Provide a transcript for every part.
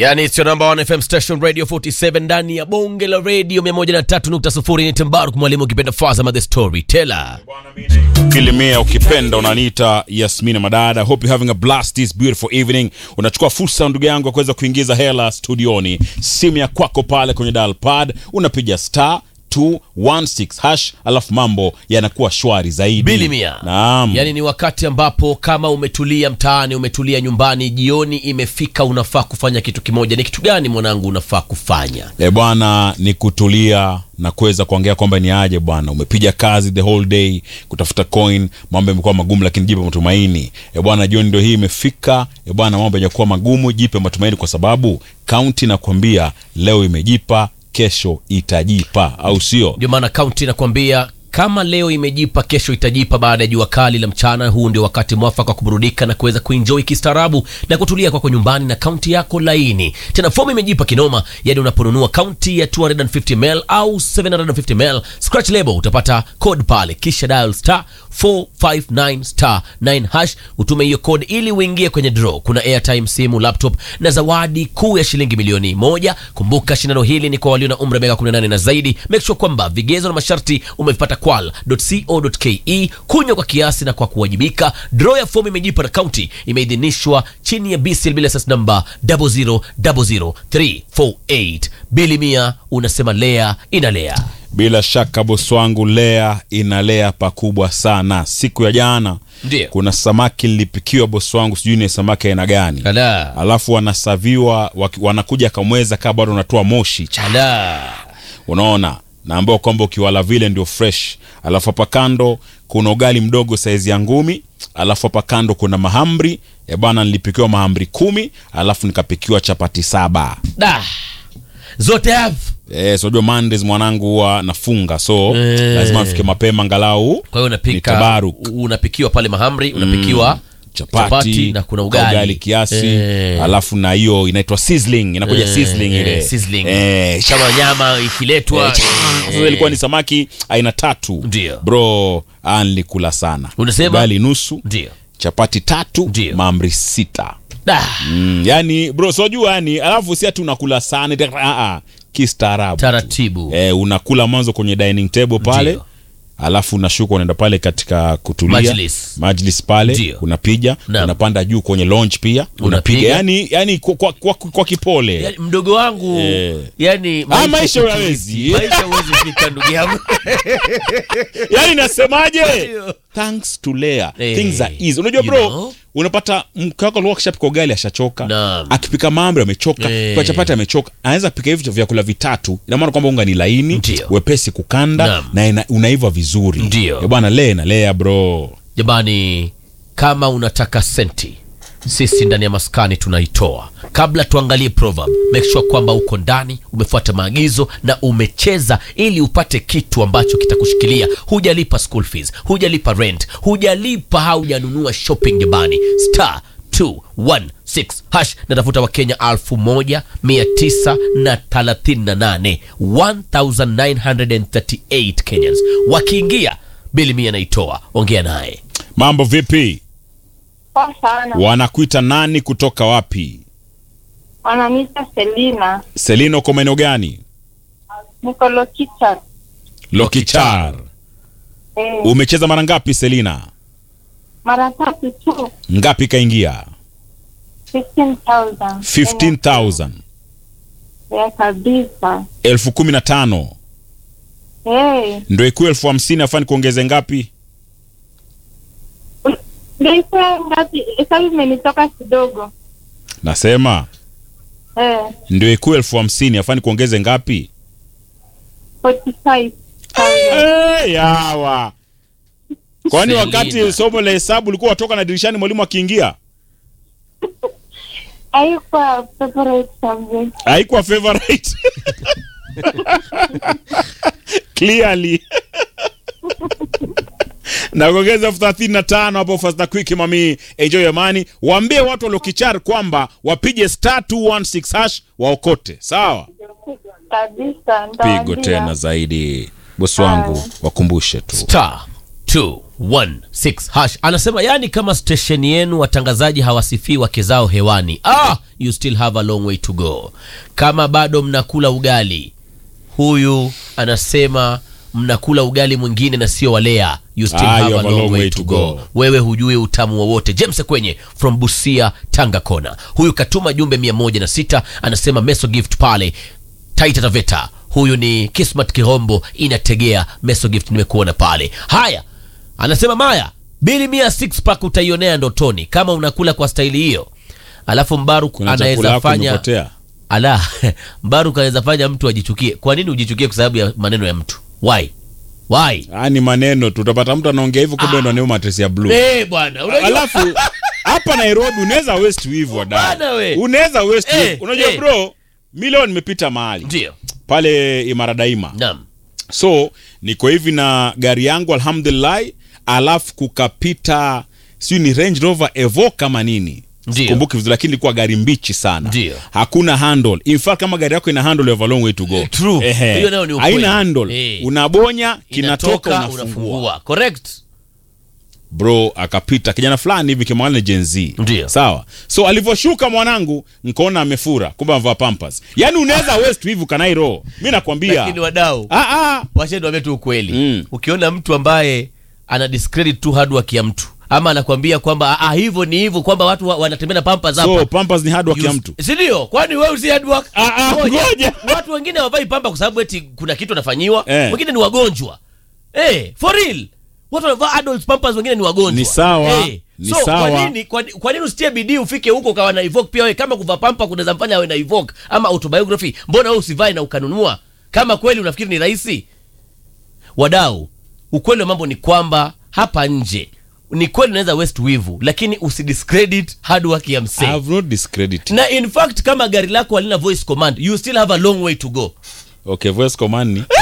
yani sio namba 1 FM station radio 47 ndani ya bonge la radio 103.0 ni Timbaruk mwalimu ukipenda Fazama the storyteller. Kilimia ukipenda unaniita Yasmina Madada. Hope you having a blast this beautiful evening. Unachukua fursa ndugu yangu ya kuweza kuingiza hela studioni, simu ya kwako pale kwenye dial pad unapiga star 216 hash, alafu mambo yanakuwa shwari zaidi. Bili mia. Naam. Yani ni wakati ambapo kama umetulia mtaani, umetulia nyumbani, jioni imefika, unafaa kufanya kitu kimoja. Ni kitu gani mwanangu unafaa kufanya? E bwana, ni kutulia na kuweza kuongea kwamba ni aje bwana, umepiga kazi the whole day kutafuta coin, mambo yamekuwa magumu, lakini jipe matumaini. E bwana, jioni ndio hii imefika. E bwana, mambo yajakuwa magumu, jipe matumaini, kwa sababu kaunti nakwambia leo imejipa, kesho itajipa, au sio? Ndio maana kaunti inakwambia kama leo imejipa, kesho itajipa. Baada ya jua kali la mchana, huu ndio wakati mwafaka wa kuburudika na kuweza kuenjoy kistaarabu na kutulia kwako nyumbani na kaunti yako laini. Tena fomu imejipa kinoma, yani unaponunua kaunti ya 250 ml au 750 ml scratch label utapata code pale, kisha dial star 459 star 9 hash, utume hiyo code ili uingie kwenye draw. Kuna airtime, simu, laptop na zawadi kuu ya shilingi milioni moja. Kumbuka shindano hili ni kwa walio na umri wa miaka 18 na zaidi. Make sure kwamba vigezo na masharti umevipata kwal.co.ke. Kunywa kwa kiasi na kwa kuwajibika. Draw ya fomu imejipa na kaunti imeidhinishwa chini ya BCL bila sas namba 0000348. Bili mia unasema lea inalea. Bila shaka bosi wangu, lea inalea pakubwa sana. Siku ya jana Ndio. kuna samaki nilipikiwa bosi wangu, sijui ni samaki aina gani, Ala. alafu wanasaviwa waki- wanakuja kamweza kaa bado unatoa moshi cha Ala. unaona naambiwa kwamba ukiwala vile ndio fresh alafu hapa kando kuna ugali mdogo saizi ya ngumi alafu hapa kando kuna mahamri e bana nilipikiwa mahamri kumi alafu nikapikiwa chapati saba Da. Zote have. e, sojua Mondays mwanangu huwa nafunga so Eh. lazima nifike mapema angalau Kwa hiyo ni unapika tabaruk. unapikiwa pale mahamri, unapikiwa chapati, na kuna ka ugali, kiasi Eh. alafu na hiyo inaitwa sizzling inakuja Eh, sizzling eh, ile sizzling. Eh, kama nyama ikiletwa Eh, sasa ilikuwa ni samaki aina tatu Ndio. bro ah, nilikula sana Unasema? ugali nusu ndio chapati tatu Ndio. maamri sita Da. mm, yani bro sojua yani alafu si ati unakula sana ita- ah, ah, kistaarabu taratibu eh, unakula mwanzo kwenye dining table pale Ndio. alafu unashuka unaenda pale katika kutulia Majlis. majlis pale Ndio. unapiga Naam. unapanda juu kwenye lounge pia Unapiga. unapiga yani, yani kwa, kwa, kwa, kwa kipole yani, mdogo wangu Eh. yani Ah, maisha huyawezi. maisha huwezi fika ndugu yangu yani nasemaje Ndio. thanks to Lea Eh, things are easy unajua you bro know. unapata mke wako alikuwa akishapika ugali ashachoka Naam. akipika mahamri amechoka Eh. kwa chapati amechoka anaweza pika hivi vyakula vitatu ina maana kwamba unga ni laini Ndio. wepesi kukanda Naam. na ina, unaiva vizuri Ndio. Eh, bwana Lea na Lea bro jamani kama unataka senti sisi ndani ya maskani tunaitoa kabla tuangalie proverb make sure kwamba uko ndani umefuata maagizo na umecheza ili upate kitu ambacho kitakushikilia hujalipa school fees hujalipa rent hujalipa haujanunua shopping jamani star 216 hash natafuta wakenya 1938 1938 kenyans wakiingia bili mia naitoa ongea naye mambo vipi Poa sana. wanakuita nani kutoka wapi Wananiita Selina. selina uko maeneo gani Niko Lokicha. lokichar Eh, umecheza mara ngapi selina mara tatu tu. ngapi kaingia 15,000. 15000 Ya kabisa. elfu kumi na tano Eh, ndo ikuwa elfu hamsini afani kuongeze ngapi ndio ikuwa ngapi? Hesabu imenitoka kidogo. nasema Eh, ndio ikuwa elfu hamsini afani kuongeze ngapi 45,000. hey, yawa kwani Selina. wakati somo la hesabu ulikuwa watoka na dirishani mwalimu akiingia Haikuwa favorite subject. haikuwa favorite clearly na kuongeza elfu thelathini na tano hapo fasta quick mami enjoy amani waambie watu waliokichar kwamba wapige star 216 hash waokote sawa Kabisa. pigo nitawaambia. tena zaidi bosi wangu wakumbushe tu star 216 hash anasema yani kama stesheni yenu watangazaji hawasifii wake zao hewani ah, you still have a long way to go kama bado mnakula ugali huyu anasema mnakula ugali mwingine na sio walea you still Ah, have a long way to go wewe hujui utamu wowote james kwenye from busia tanga kona huyu katuma jumbe 106 anasema meso gift pale taita taveta huyu ni kismat kirombo inategea meso gift nimekuona pale haya anasema maya bili mia six pack utaionea ndotoni kama unakula kwa staili hiyo alafu mbaruk kuna chakula anaweza yako fanya imepotea ala mbaruk anaweza fanya mtu ajichukie kwa nini ujichukie kwa sababu ya maneno ya mtu why why Ah, ni maneno tu utapata mtu anaongea hivyo kumbe ndo ni matresi ya blue eh bwana unajua alafu hapa nairobi unaweza west wivu Bwana we. wadai unaweza west Eh, wivu unajua eh. bro milioni nimepita mahali ndio pale imara daima naam so niko hivi na gari yangu alhamdulillah alafu kukapita siu ni range rover evo kama nini Ndio. kumbuki vizuri lakini ilikuwa gari mbichi sana Ndio. hakuna handle in fact kama gari yako ina handle you have a long way to go True. Ehe. Hiyo nayo ni ukweli. haina handle Eh. unabonya kinatoka Inatoka, unafungua correct bro akapita kijana fulani hivi kimwanana na Gen Z Ndio. sawa so alivyoshuka mwanangu nkaona amefura kumbe amevaa pampers yani unaweza west hivi kanairo mi nakwambia lakini wadau ah, ah. wacheni wambie tu ukweli Mm. ukiona mtu ambaye ana discredit tu hard work ya mtu ama anakwambia kwamba ah, hivyo ni hivyo kwamba watu wa- wanatembea na pampas hapa so pampers ni hard work ya mtu si ndio kwani wewe si hard work Ah, ah, ngoja. watu wengine hawavai pamba kwa sababu eti kuna kitu wanafanyiwa Eh. wengine ni wagonjwa eh, for real watu wanavaa adults pampers wengine ni wagonjwa Ni sawa, eh. ni so, sawa. kwa nini kwa, kwa nini usitie bidii ufike huko ukawa na evoke pia wewe kama kuvaa pampa kunaweza mfanya awe na evoke ama autobiography mbona wewe usivae na ukanunua kama kweli unafikiri ni rahisi wadau ukweli wa mambo ni kwamba hapa nje ni kweli unaweza west wivu lakini usidiscredit hard work ya I msee have not discredit na in fact kama gari lako halina voice command you still have a long way to go okay voice command ni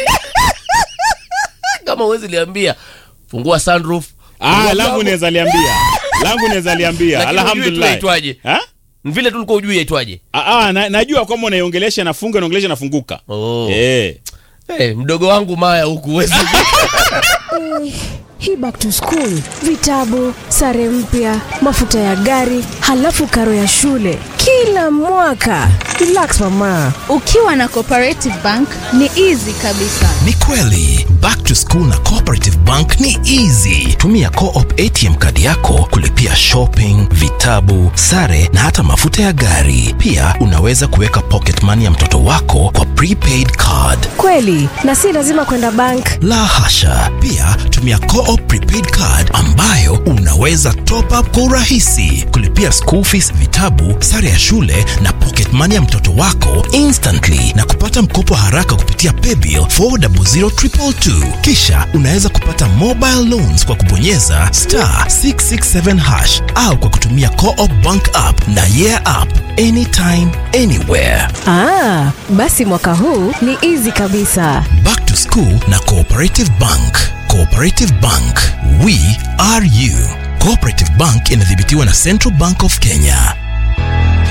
kama uwezi liambia fungua sunroof ah fungua langu mlango. naweza liambia langu naweza liambia Lakini hujui tu alhamdulillah yaitwaje. Ha? vile tu ulikuwa ujui yaitwaje ah ah na, najua kwamba unaiongelesha nafunga naongelesha nafunguka Oh. eh hey, mdogo wangu maya huku huwezi hii back to school vitabu sare mpya mafuta ya gari halafu karo ya shule kila mwaka relax mama ukiwa na cooperative bank ni easy kabisa ni kweli back to school na cooperative bank ni easy tumia coop atm kadi yako kulipia shopping vitabu sare na hata mafuta ya gari pia unaweza kuweka pocket money ya mtoto wako kwa prepaid card kweli na si lazima kwenda bank la hasha pia tumia coop prepaid card ambayo unaweza top up kwa urahisi kulipia school fees vitabu sare ya shule na pocket money ya mtoto wako instantly na kupata mkopo haraka kupitia paybill 400222 kisha unaweza kupata mobile loans kwa kubonyeza star 667 hash au kwa kutumia coop bank app na yeah app anytime anywhere ah, basi mwaka huu ni easy kabisa Back to School na Cooperative Bank. Cooperative Bank, we are you. Cooperative Bank inadhibitiwa na Central Bank of Kenya.